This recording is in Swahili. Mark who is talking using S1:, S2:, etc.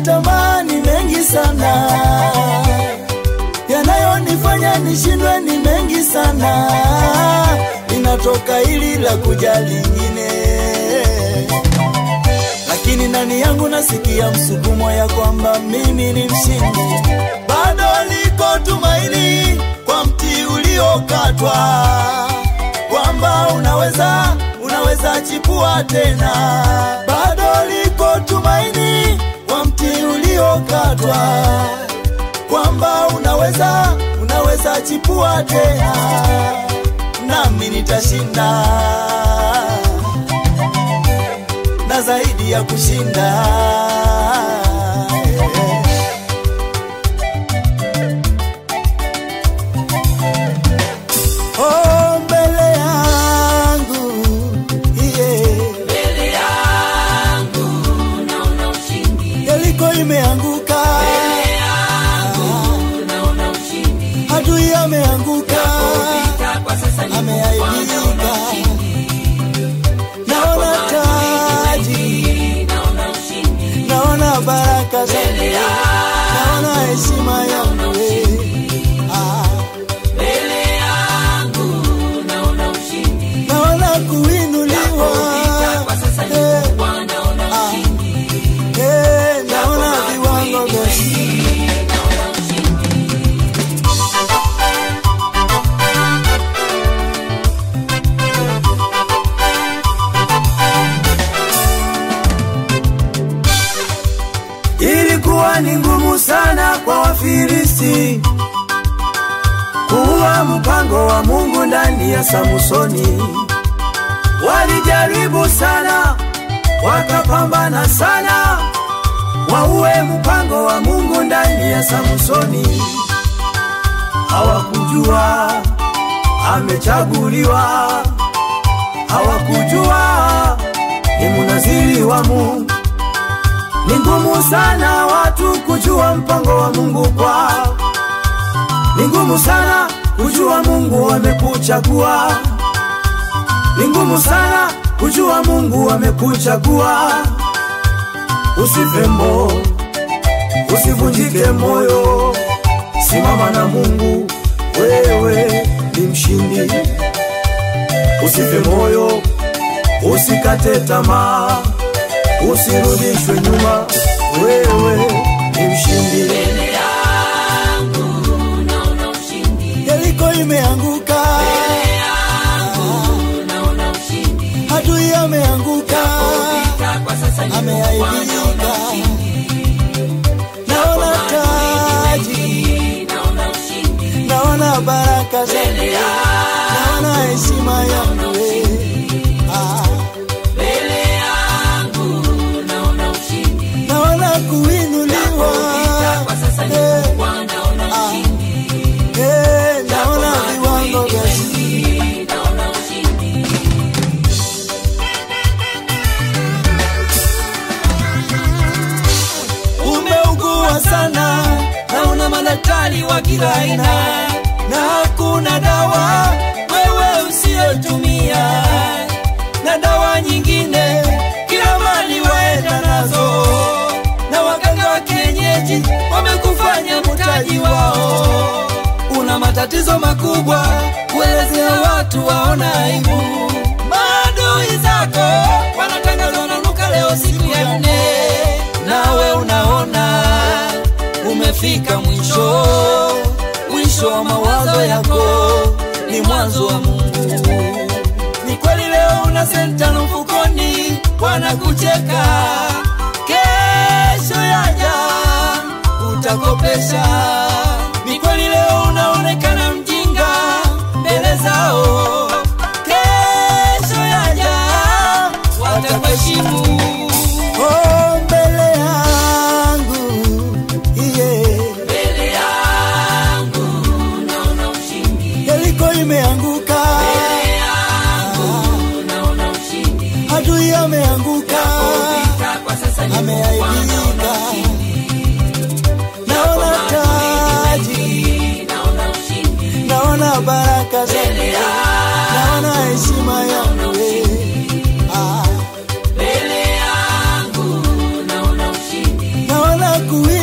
S1: tamaa ni mengi sana, yanayonifanya nishindwe ni mengi sana, linatoka hili la kuja lingine, lakini ndani yangu nasikia msukumo ya kwamba mimi ni mshindi, bado liko tumaini kwa mti uliokatwa, kwamba unaweza unaweza chipua tena, bado liko tumaini kwa mti uliokatwa, kwamba unaweza unaweza chipua tena, nami nitashinda na zaidi ya kushinda. Oh, mbele yangu yeah.
S2: mbele yangu naona ushindi,
S1: Yeriko imeanguka,
S2: mbele yangu naona ushindi,
S1: adui ameanguka,
S2: vita kwa sasa ni
S1: ameaibika, naona taji,
S2: naona ushindi,
S1: naona baraka zangu, naona heshima yangu eh. Ah,
S2: mbele yangu naona ushindi,
S1: naona kuinuliwa
S2: vita kwa sasa ni
S1: eh,
S2: naona ushindi,
S1: eh, naona viwango vya chini.
S2: naona ushindi.
S1: Ilikuwa ni ngumu sana kwa Wafilisti kuua mpango wa Mungu ndani ya Samsoni. Walijaribu sana, wakapambana sana, waue mpango wa Mungu ndani ya Samsoni. Hawakujua amechaguliwa, hawakujua ni munaziri wa Mungu. Ni ngumu sana watu kujua mpango wa Mungu kwao. Ni ngumu sana kujua Mungu amekuchagua. Ni ngumu sana kujua Mungu amekuchagua. Usife mo, usivunjike moyo, simama na Mungu, wewe ni mshindi. Usife moyo, usikate tamaa, usirudishwe nyuma, wewe ni mshindi.
S2: Mbele yangu naona ushindi,
S1: Yeriko imeanguka,
S2: mbele yangu naona ushindi,
S1: adui ameanguka,
S2: vita kwa sasa ni
S1: ameaibika, naona taji,
S2: naona ushindi,
S1: naona baraka zangu, naona heshima yangu eh. Ah,
S2: mbele yangu naona ushindi,
S1: naona kuinuliwa,
S2: vita kwa sasa ni
S1: eh,
S2: naona ushindi,
S1: eh, naona viwango vya chini.
S2: naona ushindi.
S1: Umeugua sana na una madaktari wa kila aina, na hakuna dawa wewe usiyotumia, na dawa nyingine kila mali waenda nazo, na waganga wa kienyeji wamekufanya mtaji wao. Una matatizo makubwa, kuelezea watu waona aibu. Maadui zako wanatangazwa na nuka leo siku ya nne, nawe unaona umefika mwisho. Mwisho wa mawazo yako ni mwanzo wa Mungu. Ni kweli leo una senta na mfukoni, wanakucheka. Kesho yaja utakopesha. Ni kweli leo unaonekana mjinga mbele zao, kesho yaja watakuheshimu. Oh, mbele yangu yeah.
S2: Mbele yangu naona ushindi,
S1: Yeriko imeanguka,
S2: mbele yangu naona ushindi,
S1: adui ameanguka,
S2: vita kwa sasa ni
S1: ameaibika, naona taji, kuishi